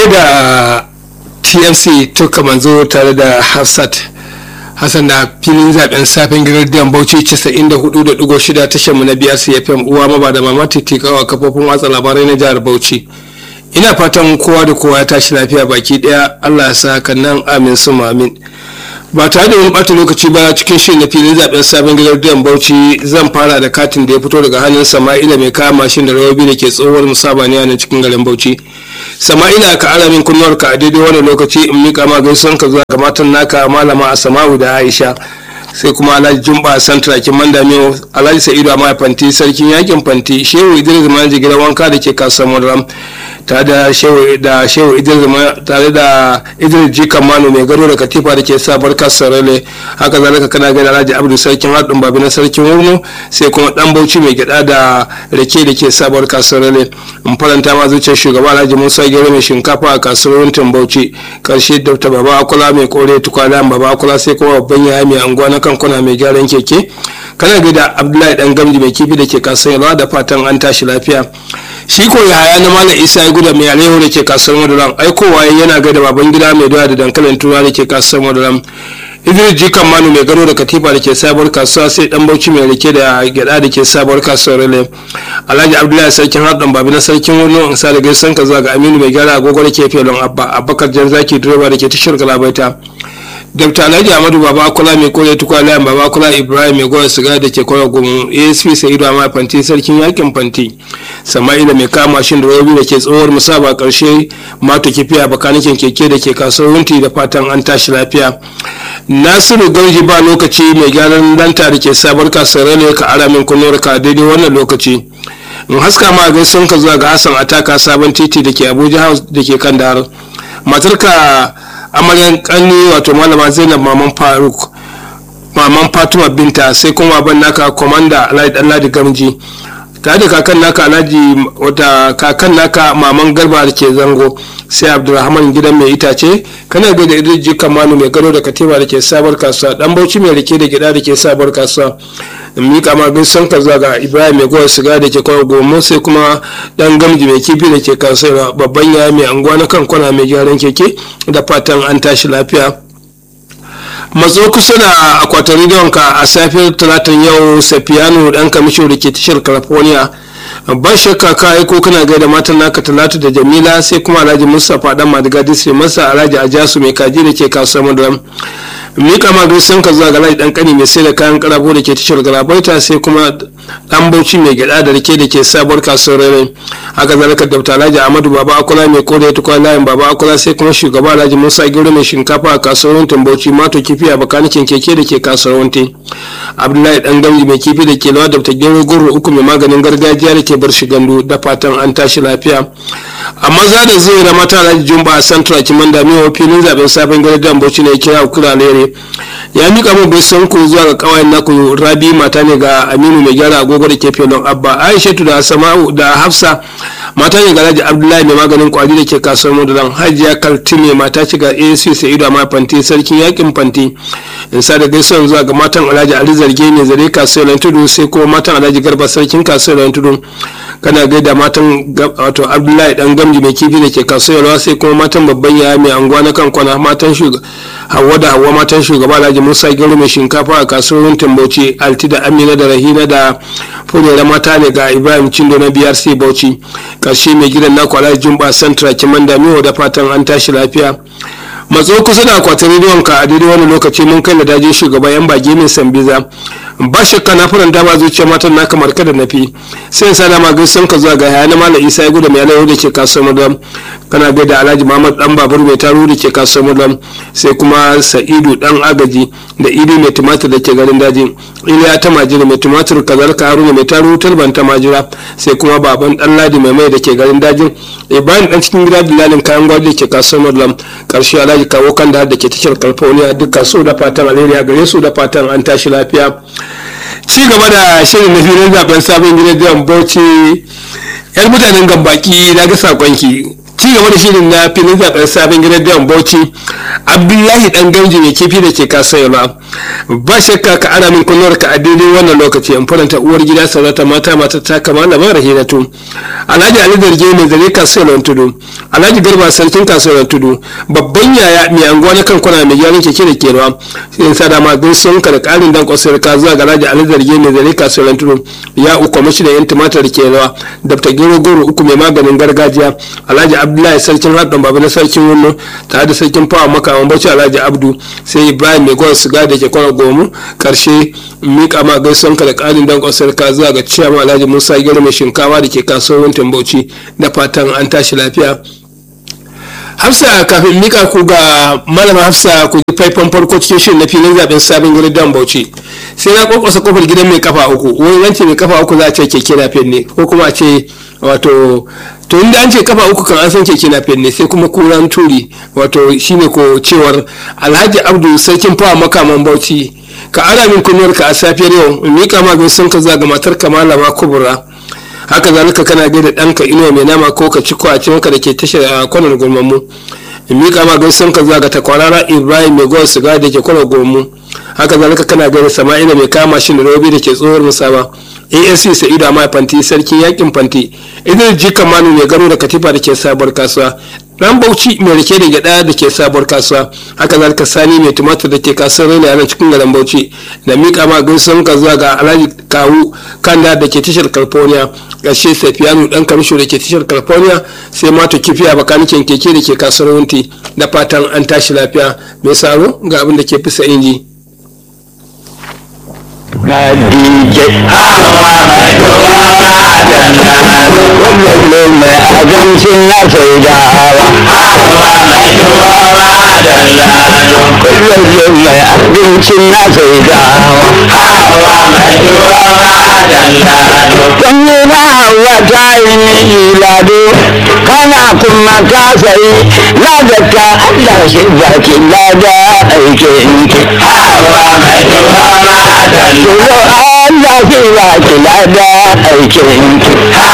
gaida tmc tuka manzo tare da hafsat hassan da filin zaben safin gidan bauchi 94.6 tashar mu na biyar cfm uwa maba da mama titikawa kafofin watsa labarai na jihar bauchi ina fatan kowa da kowa ya tashi lafiya baki daya allah ya sa hakan nan amin su amin ba tare da wani bata lokaci ba cikin shirin na filin zaben sabon gidan bauchi zan fara da katin da ya fito daga hannun sama'ila mai kaya mashin da rawabi da ke tsohuwar musabaniya na cikin garin bauchi sama'ila ka ara min kunnuwarka a daidai wannan lokaci in mika ma gaisuwan ka zuwa ga matan naka malama a sama'u da aisha sai kuma alhaji jumba santra kin mandamiyo alhaji sa'idu amma fanti sarkin yakin fanti shehu idris manaji gidan wanka da ke kasuwar madaram tare da shehu da shehu idris tare da idris jikan manu mai gado da katifa da ke sabar kasar rale haka zalika kana gani alhaji abdu sarkin haɗin babi na sarkin wurno sai kuma dan bauchi mai gyada da rake da ke sabar kasar rale in faranta ma zuciyar shugaba alhaji musa gero mai shinkafa a kasuwar wuntin bauchi karshe dr baba akula mai kore tukwana baba akula sai kuma babban yaya mai anguwa na kankuna mai gyaran keke kana gida abdullahi dan gamji mai kifi da ke kasuwar yalwa da fatan an tashi lafiya shi ko yaya na malam isa ya guda mai alehu da ke kasuwar madaram aikowa yana gaida baban gida mai doya da dankalin tura da ke kasuwar madaram idris jikan manu mai gado da katifa da ke sabuwar kasuwa sai dan bauchi mai rike da gyada da ke sabuwar kasuwar rele alhaji abdullahi sarkin haɗin babi na sarkin wani in sa da gaisan ka zuwa ga aminu mai gyara agogo da ke felon abba abubakar jan zaki direba da ke tashar galabaita dr alhaji amadu baba akula mai kore tukwa layan baba akula ibrahim mai goya siga da ke kwaya gumu asp sa'idu amma fanti sarkin yakin fanti sama'ila mai kama shin da robi da ke tsohuwar musaba karshe mato kifiya bakanikin keke da ke kasuwar wunti da fatan an tashi lafiya nasiru gauji ba lokaci mai gyaran danta da ke sabar kasuwar ne ka ara min kunuwar ka daidai wannan lokaci in haska ma gaisuwan ka zuwa ga hassan ataka sabon titi da ke abuja house da ke kan dahar matarka amaryan kanni wato malama zainab maman faruk maman fatima binta sai kuma ban naka komanda alhaji alhaji gamji tare da kakan naka alhaji wata kakan naka maman garba da ke zango sai abdulrahman gidan mai itace kana ga da idris kamanu mai gado da katiba da ke sabar kasuwa dan bauchi mai rike da gida da ke sabar kasuwa in mika ma gaisan ka zuwa ga ibrahim mai gowa siga da ke kawo gomo sai kuma dan gamji mai kifi da ke kasuwa babban yaya mai anguwa na kan kwana mai gyaran keke da fatan an tashi lafiya matso kusa da akwatin rediyonka a safiyar talatin yau safiyanu dan kamisho da ke tashar california ba shakka ka aiko kana gaida matan naka talatu da jamila sai kuma alhaji mustapha dan madiga disri masa alhaji ajasu mai kaji da ke kasuwar madaram mika ma gaisan ka zuwa ga alhaji dan kani mai sai da kayan karabo da ke tashar galabaita sai kuma dan bauchi mai gyada da rike da ke sabuwar kasuwar rere haka zalika da alhaji amadu baba akula mai kore ya tukwa layin baba akula sai kuma shugaba alhaji musa gero mai shinkafa a kasuwar wuntin bauchi mato kifi a bakanikin keke da ke kasuwar wuntin abdullahi dan gamji mai kifi da ke lawa da ta gero goro uku mai maganin gargajiya da ke bar shi gandu da fatan an tashi lafiya a maza da zai na mata alhaji jumba a santra kiman da miwa filin zaben sabon gargajiyan bauchi ne kira kura lere ya mika mu bai son ku zuwa ga kawayen naku rabi mata ne ga aminu mai gyara agogo da ke felon abba aishatu da sama'u da hafsa mata ne ga alhaji abdullahi mai maganin kwari da ke kasuwar mudulan hajiya kaltime mata ce ga asc sa'idu amma fanti sarkin yakin fanti in sa da gaisuwan zuwa ga matan alhaji ali zarge ne zare kasuwar tudu sai kuma matan alhaji garba sarkin kasuwar tudu kana gaida matan wato abdullahi dan gamji mai kifi da ke kasuwar sai kuma matan babban yaya mai anguwa na kan kwana matan shugaba hawa da hawa matan shugaba alhaji musa gero mai shinkafa a kasuwar bauchi alti da amina da rahina da furera mata ne ga ibrahim cindo na brc bauchi karshe mai gidan naku alhaji jumba santra kiman damiwa da fatan an tashi lafiya matso kusa da akwatin rediyon ka a daidai wani lokaci mun kai da dajin shugaban yan bage mai sambiza ba shakka na faranta ba zuciya matan na kamar kada na fi sai sa dama gaisan ka zuwa ga haya na malam isa ya gudu mai alayyar da ke kasuwar madam kana gaida alhaji muhammad dan babur mai taro da ke kasuwar madam sai kuma sa'idu dan agaji da idi mai tumatir da ke garin daji iliya ta majira mai tumatir kazalika haruna mai taro talban ta majira sai kuma baban dan ladi mai mai da ke garin dajin ibrahim dan cikin gida dilalin kayan gwaji da ke kasuwar madam karshe alhaji kawo kan da ke tashar california dukkan su da fatan alheri gare su da fatan an tashi lafiya ci gaba da shirin na filin zaben sabon gidan bauchi yar mutanen gambaki na ga sakonki ci gaba da shirin na filin zaben sabon gidan bauchi abdullahi dan gamji mai kifi da ke kasuwa ba shakka ka ana min kunnuwar ka a daidai wannan lokaci in faranta uwar gida saurata mata mata ta kama da mara hinatu alhaji ali darge mai zare kasuwar tudu alhaji garba sarkin kasuwar tudu babban yaya mai anguwa na kankuna mai gyaran keke da kewa sai sa dama gaisuwan ka da karin dan kwasar ka zuwa ga alhaji ali darge mai zare kasuwar tudu ya uku mashi da yan tumatir kewa dr gero goro uku mai maganin gargajiya alhaji abdullahi sarkin haɗin baba na sarkin wunno tare da sarkin fawa makaman bauchi alhaji abdu sai ibrahim mai gwan siga da ke kwana gomu karshe mika ma gaisuwan ka da ƙarin dan kwasar ka zuwa ga ciyama alhaji musa gero mai shinkawa da ke kasuwar bauchi da fatan an tashi lafiya hafsa kafin mika ku ga malama hafsa ku ji faifan farko cikin shirin na filin zaben sabon gidan dan bauchi sai na kwakwasa kofar gidan mai kafa uku wani yanci mai kafa uku za a ce keke na ne ko kuma a ce wato to inda an ce kafa uku kan an san keke na ne sai kuma kuran turi wato shine ko cewar alhaji abdu sarkin fawa makaman bauchi ka ara min kunnuwar ka a safiyar yau in mika ma sun ka zaga matar ka malama kubura haka zalika kana gaida ɗanka inuwa mai nama ko ka ci kwace maka da ke tashar a kwanan gurmammu in miƙa ma gaisan ka zuwa ga takwarara ibrahim mai gowar siga da ke kwanan gurmammu haka zalika kana gaida sama'ila mai kama shi da robi da ke tsohuwar musaba asc sa'idu amma fanti sarki yakin fanti idan jikan manu mai gano da katifa da ke sabuwar kasuwa dan bauchi mai rike da gyada da ke sabuwar kasuwa haka zalika sani mai tumatir da ke kasuwar raina nan cikin garin bauchi da mika ma gaisuwan ka zuwa ga alhaji kawu kanda da ke tashar california ƙarshe safiyanu dan kamisho da ke tashar california sai mato kifiya bakanikin keke da ke kasuwar wunti da fatan an tashi lafiya mai saro ga abin da ke fisa inji. Khadija kullum mai abincin na saidawa kullum mai abincin na saidawa Sanyi na hawa ta yi ni lado kana kuma ka sayi ladaka Allah shi baki lada aikin ki. Tuzo Allah shi baki lada aikin ki.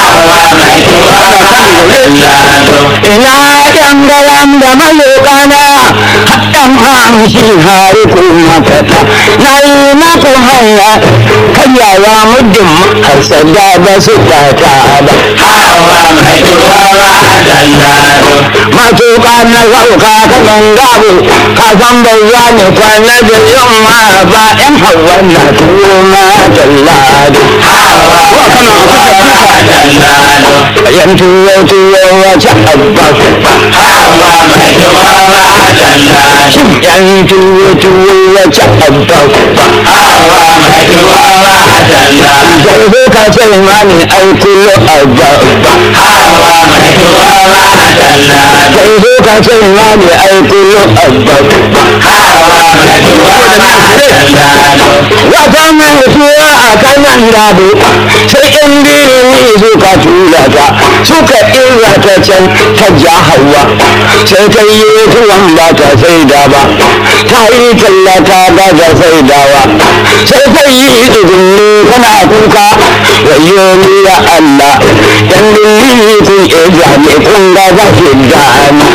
Ina ɗan garam da malokana haɗan hamshi hari kuma kata na yi maku hanya kayawa muddin hasada ba su kata ba. Matuƙa na sauka ta gangabu ka san bai za ni kwana da yamma ba ‘yan hawa na tuwo ma jallado. Yan tuwo tuwo wace abba Yan tuwo tuwo wace abba Zarbe ka ce mani aikulo abba Zarbe ka ce mani aikulo abba Wata mai tuwa a kanan gado sai in birni suka tura ta suka ɗira ta can ta ja hawa sai ta yi tuwon ba ta saida ba ta yi tallata ba ta saidawa sai ta yi tsugunni tana kuka wayo ni ya Allah dan dillini kun iya ne kun ga za ki gani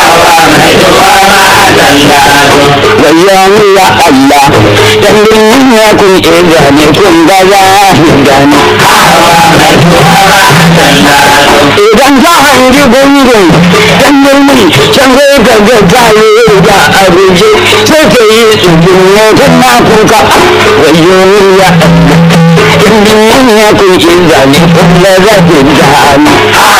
wayo ni ya Allah dan dillini kun iya ne kun ga za ki gani idan za a yi gungun dan mulmi can zai ga ga jaye da abuje sai ka yi tsugunne kuma kuka wayo ya in ya kun in zane kuma za ku gani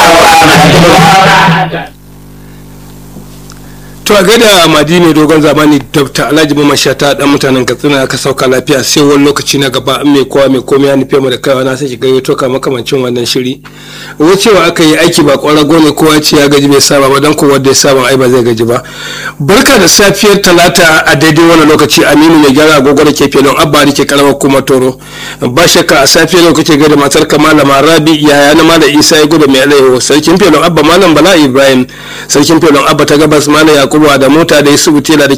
to a gaida madina dogon zamani dr alhaji mamman shata dan mutanen katsina aka sauka lafiya sai wani lokaci na gaba an mai kowa mai komai ya nufe mu da kaiwa na sai shiga yau toka makamancin wannan shiri wucewa aka yi aiki ba kwarago ne kowa ce ya gaji bai saba ba dan kowa da ya saba ai ba zai gaji ba barka da safiyar talata a daidai wannan lokaci aminu mai gyara agogo da ke filin abba da ke karamar kuma toro ba shakka a safiyar lokaci gaida matar ka malama rabi yaya na malam isa ya gudu mai alaiho sarkin filin abba malam bala ibrahim sarkin filin abba ta gabas malam yakubu da mota da yusufu tela da ke garin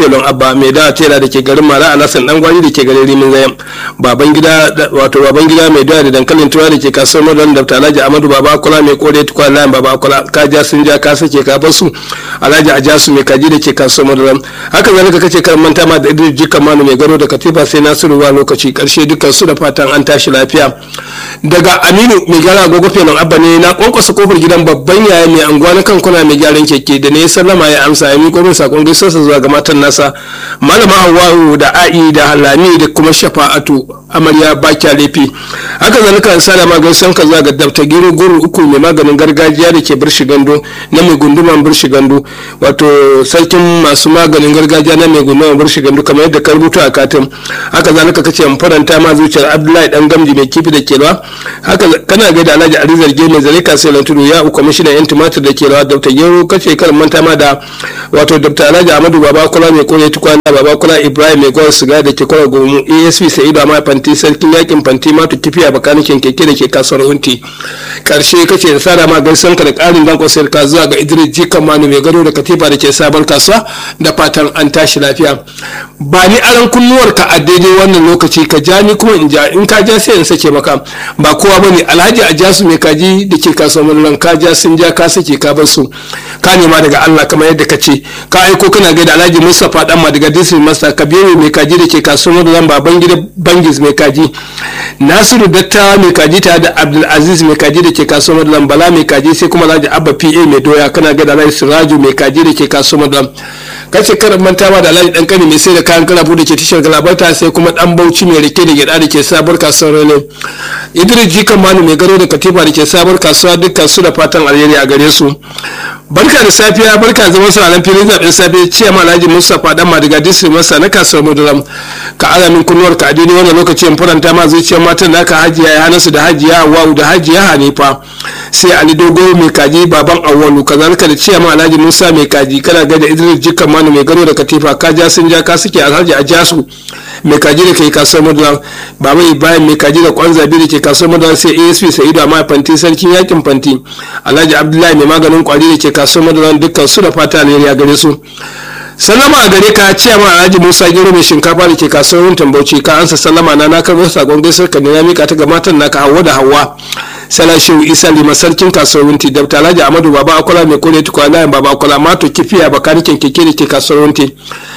felon abba mai dawa tela da ke garin mara alasan dan gwari da ke garin rimin zayan baban gida wato baban gida mai dawa da dankalin tuwa da ke kasuwar madan da alhaji amadu baba kula mai kore tukwa layin baba kula ka ja sun ja ka sake ka basu alhaji ajasu mai kaji da ke kasuwar madan haka zalika kace kar manta ma da idris jikan manu mai gano da katifa sai nasiru wa lokaci karshe dukkan su da fatan an tashi lafiya daga aminu mai gyara agogo felon abba ne na kwankwasa kofar gidan babban yaya mai anguwa na kan kuna mai gyaran keke da ne ya sallama ya amsa ya miƙo min sakon gaisuwarsa zuwa ga matan nasa malama hawa'u da a'i da halami da kuma shafa'atu amarya bakya laifi haka zalika an sada ma gaisuwan ka zuwa ga dabta gero goro uku mai maganin gargajiya da ke birshi gando na mai gunduman birshi gando wato sarkin masu maganin gargajiya na mai gunduman birshi gando kamar yadda ka rubuta a katin haka zalika kace in faranta ma zuciyar abdullahi dan gamji mai kifi da kelwa haka kana gaida alhaji ali zarge mai zare kasuwar tudu ya uku kwamishinan yan tumatir da kelwa dabta gero kace kar manta ma da wato dabta alhaji amadu baba kula mai kore tukwana baba kula ibrahim mai gwar siga da ke kwara gomu asp sa'idu amma fanti sarkin yakin fanti matu kifiya bakanikin keke da ke kasuwar unti karshe kace da sada ma gaisan ka da karin dankon sayar ka zuwa ga idris jikan manu mai gado da katifa da ke sabon kasuwa da fatan an tashi lafiya ba ni aran kunnuwar ka a daidai wannan lokaci ka ja ni kuma in ja in ka ja sai in sake maka ba kowa bane alhaji a jasu mai kaji da ke kasuwar mullan ka ja sun ja ka sake ka bar su ka nema daga allah kamar yadda ka ce ka aiko kana gaida alhaji mustapha dan ma daga district master kabiru mai kaji da ke kasuwar mullan baban gida bangis mai kaji nasiru datta mai kaji tare da abdulaziz mai kaji da ke kasuwar mullan bala mai kaji sai kuma alhaji abba pa mai doya kana gaida alhaji siraju mai kaji da ke kasuwar mullan kace karan manta ma da alhaji dan kani mai sai da kayan kalabu da ke tashar galabarta sai kuma dan bauchi mai rike da gyada da ke sabuwar kasuwar rene idris jikan manu mai garo da katifa da ke sabuwar kasuwa dukkan su da fatan alheri a gare su barka da safiya barka zaman su ranar filin zaɓen safe ciya ma alhaji mustapha dan madiga district masa na kasuwar muduram ka alamin kunnuwar ka a daidai wannan lokacin faranta ma zuciyar matan naka hajiya ya hana su da hajiya wa'u da hajiya hanifa sai ali dogo mai kaji baban awwalu kazalika da ciya ma alhaji musa mai kaji kana ga da idris jikan manu mai garo da katifa ka ja sun ja ka suke alhaji a jasu mai kaji da ke kasuwar muduram baba ibrahim mai kaji da kwan zabi da ke kasuwar muduram sai asp sa'idu amma fanti sarkin yakin fanti alhaji abdullahi mai maganin kwari da ke kasuwar muduram dukkan su da fata ne ya gare su sallama a gare ka ce ma alhaji musa gero mai shinkafa da ke kasuwar tambauci ka ansa sallama na na karɓar sakon gaisar ka na mika ta ga matan naka hawa da hawa salashiu isa lima sarkin kasuwar wunti da alhaji amadu baba akwala mai kore tukwa layin baba akwala mato kifiya bakanikin keke da ke kasuwar wunti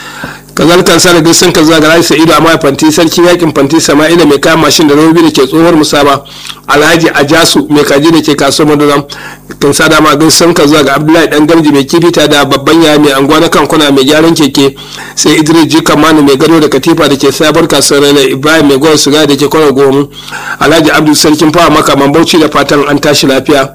kazalika sa da gaisan ka zuwa ga Alhaji Sa'idu amma fanti sarkin yakin fanti Sama'ila mai kama mashin da robobi da ke tsohuwar musaba Alhaji Ajasu mai kaji da ke kasuwar Maduram kan sa dama gaisan ka zuwa ga Abdullahi dan Gamji mai kifita da babban yaya mai anguwa na kankuna mai gyaran keke sai Idris Jika Manu mai gado da katifa da ke sabar kasuwar Rana Ibrahim mai gwar suga da ke kwana gomu Alhaji Abdul sarkin fawa makaman Bauchi da fatan an tashi lafiya.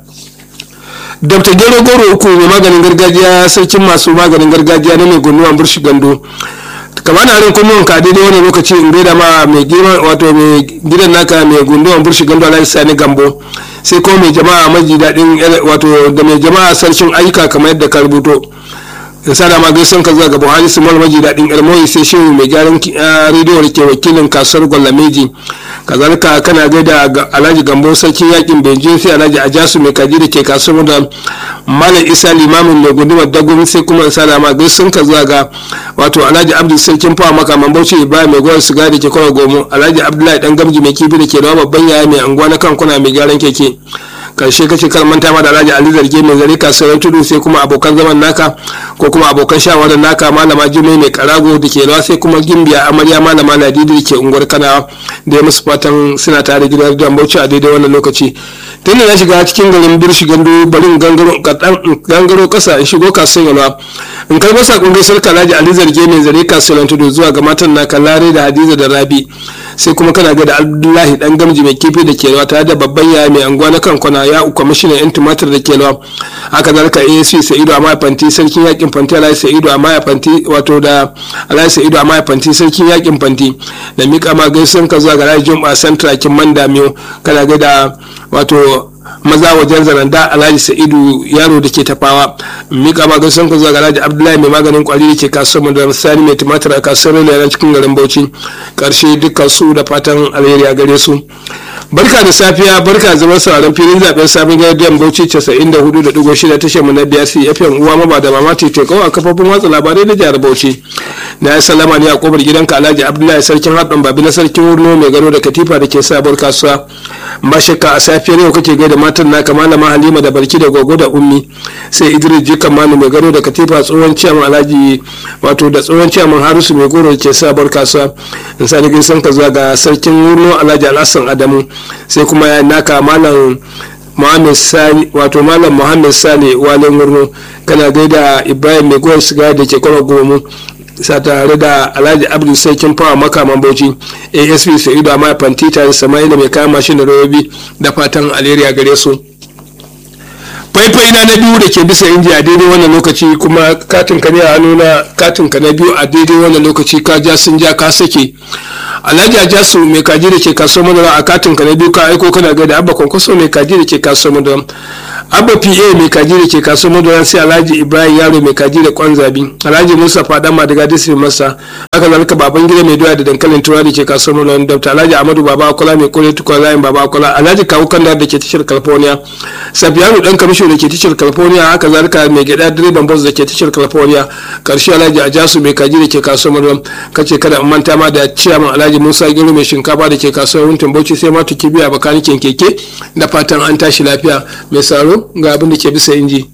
dr gero goro uku mai maganin gargajiya sarkin masu maganin gargajiya na mai gunnuwan burshi gando kamar na rin kunnuwan ka daidai wani lokaci in gaida ma mai girma wato mai gidan naka mai gunduwan burshi gando alhaji sani gambo sai kuma mai jama'a maji daɗin wato da mai jama'a sarkin ayyuka kamar yadda ka rubuto da sada ma gaisan ka zuwa ga buhari su mal maji daɗin ilmoyi sai shehu mai gyaran rediyo da ke wakilin kasuwar gwalameji kazalika kana gaida alhaji gambo sarkin yakin benjin sai alhaji ajasu mai kaji da ke kasuwar da malam isa limamin mai gundumar dagun sai kuma sada ma gaisan ka zuwa ga wato alhaji abdul sarkin fawa makaman bauchi ibrahim mai gwar siga da ke kawai gomo alhaji abdullahi dan gamji mai kifi da ke da babban yaya mai anguwa na kankuna mai gyaran keke karshe kace kar manta ma da Alhaji Ali Zarge mai zare kasuwar tudu sai kuma abokan zaman naka ko kuma abokan shawarar naka malama Jummai mai karago da ke rawa sai kuma Gimbiya Amarya malama Ladidi da ke unguwar Kanawa da ya musu fatan suna tare gidan da Bauchi a daidai wannan lokaci tun da na shiga cikin garin Birshi Gando barin gangaro gangaro kasa in shigo kasuwar Yalwa in karɓo sakon gaisar Alhaji Ali Zarge mai zare kasuwar tudu zuwa ga matan naka Lare da Hadiza da Rabi sai kuma kana ga da Abdullahi dan gamji mai kifi da ke rawa tare da babban yaya mai anguwa na kankuna ya kwamishinan yan tumatir da ke lawa haka zalika asc sa'idu amma fanti sarkin yakin fanti alhaji sa'idu amma fanti wato da alhaji sa'idu amma fanti sarkin yakin fanti da mika ma gaisun ka zuwa ga alhaji jum'a santra kin manda miyo kana ga da wato maza wajen zaranda alhaji sa'idu yaro da ke tafawa mika ma gaisun ka zuwa ga alhaji abdullahi mai maganin kwari da ke kasuwar da sani mai tumatir a kasuwar rana cikin garin bauchi karshe dukkan su da fatan alheri a gare su barka da safiya barka zama sauraron filin zaben sabon gardiyan bauchi 94.6 tashar mu na biyar fm uwa maba da mama teko a kafofin watsa labarai na jihar bauchi na yi salama ne a kofar gidanka alhaji abdullahi sarkin haɗin babi na sarkin wurno mai gano da katifa da ke sabuwar kasuwa ba shakka a safiyar yau kake gaida matan naka malama halima da barki da gogo da ummi sai idris jikan manu mai gano da katifa tsohon ciyaman alhaji wato da tsohon ciyaman harisu mai goro da ke sabuwar kasuwa in sa gaisan ka zuwa ga sarkin wurno alhaji alhassan adamu sai kuma ya naka malam Muhammad Sani wato Malam Muhammad Sani Walin Murno kana gaida Ibrahim Mai Goyon Siga da ke kwara gomu sa tare da Alhaji Abdul Sarkin Fawa makaman Bauchi ASP Sa'idu Amma Fantita da Sama'ila mai kayan mashin da robobi da fatan alheri a gare su. faifai na na biyu da ke bisa inji a daidai wannan lokaci kuma katin ka ne a hannuna katin ka na biyu a daidai wannan lokaci ka ja sun ja ka sake alhaji ajasu mai kaji da ke kasuwar madara a katin ka na biyu ka aiko kana ga da abba kwankwaso mai kaji da ke kasuwar madara abba pa mai kaji da ke kasuwar madara sai alhaji ibrahim yaro mai kaji da kwan zabi alhaji musa fadama daga disney masa haka zalika baban gida mai doya da dankalin tura da ke kasuwar madara dr alhaji amadu baba akola mai kore tukwa layin baba akola alhaji kawu kanda da ke tashar california sabiyanu dan kamisho da ke tashar california haka zalika mai gida direban bus da ke tashar california karshe alhaji ajasu mai kaji da ke kasuwar madara kace kada in manta ma da ciyaman alhaji musa gero mai shinkafa da ke kasuwar wuntin bauchi sai ma tuki biya bakanikin keke da fatan an tashi lafiya mai saro ga abin da ke bisa inji